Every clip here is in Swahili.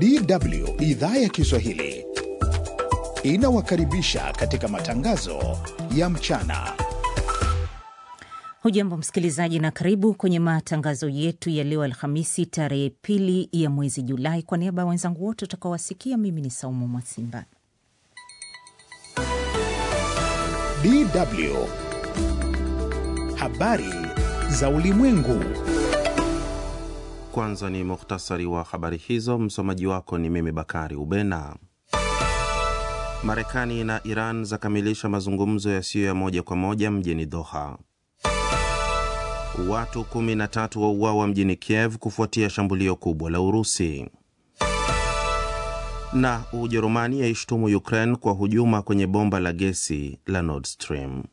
DW idhaa ya Kiswahili inawakaribisha katika matangazo ya mchana. Hujambo msikilizaji, na karibu kwenye matangazo yetu ya leo Alhamisi tarehe pili ya mwezi Julai. Kwa niaba ya wenzangu wote utakaowasikia, mimi ni Saumu Mwasimba. DW habari za ulimwengu. Kwanza ni muhtasari wa habari hizo. Msomaji wako ni mimi Bakari Ubena. Marekani na Iran zakamilisha mazungumzo yasiyo ya moja kwa moja mjini Doha. Watu 13 wauawa mjini Kiev kufuatia shambulio kubwa la Urusi. Na Ujerumani yaishtumu Ukraine kwa hujuma kwenye bomba la gesi la Nord Stream.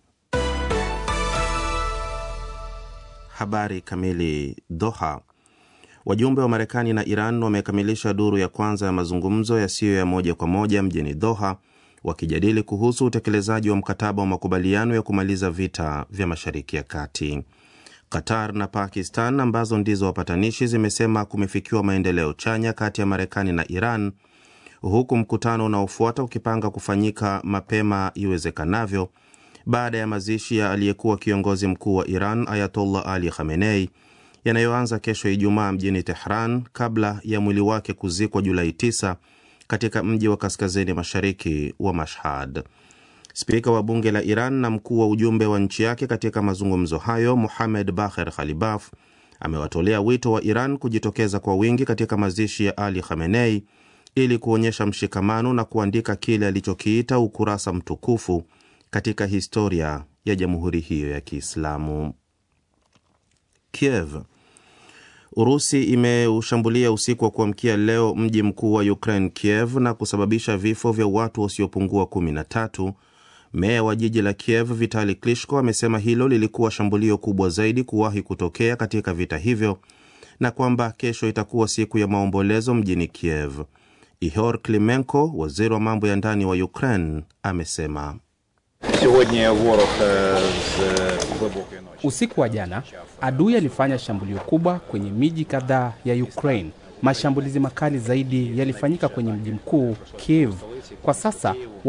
Habari kamili. Doha. Wajumbe wa Marekani na Iran wamekamilisha duru ya kwanza ya mazungumzo yasiyo ya moja kwa moja mjini Doha, wakijadili kuhusu utekelezaji wa mkataba wa makubaliano ya kumaliza vita vya Mashariki ya Kati. Qatar na Pakistan ambazo ndizo wapatanishi zimesema kumefikiwa maendeleo chanya kati ya Marekani na Iran, huku mkutano unaofuata ukipanga kufanyika mapema iwezekanavyo baada ya mazishi ya aliyekuwa kiongozi mkuu wa Iran Ayatollah Ali Khamenei yanayoanza kesho Ijumaa mjini Tehran kabla ya mwili wake kuzikwa Julai 9 katika mji wa kaskazini mashariki wa Mashhad. Spika wa bunge la Iran na mkuu wa ujumbe wa nchi yake katika mazungumzo hayo, Muhamed Baher Khalibaf, amewatolea wito wa Iran kujitokeza kwa wingi katika mazishi ya Ali Khamenei ili kuonyesha mshikamano na kuandika kile alichokiita ukurasa mtukufu katika historia ya jamhuri hiyo ya Kiislamu. Kiev. Urusi imeushambulia usiku wa kuamkia leo mji mkuu wa Ukraine Kiev na kusababisha vifo vya watu wasiopungua 13. Meya wa jiji la Kiev Vitali Klitschko amesema hilo lilikuwa shambulio kubwa zaidi kuwahi kutokea katika vita hivyo na kwamba kesho itakuwa siku ya maombolezo mjini Kiev. Ihor Klimenko, waziri wa mambo ya ndani wa Ukraine, amesema Usiku wa jana adui alifanya shambulio kubwa kwenye miji kadhaa ya Ukraine. Mashambulizi makali zaidi yalifanyika kwenye mji mkuu Kiev. Kwa sasa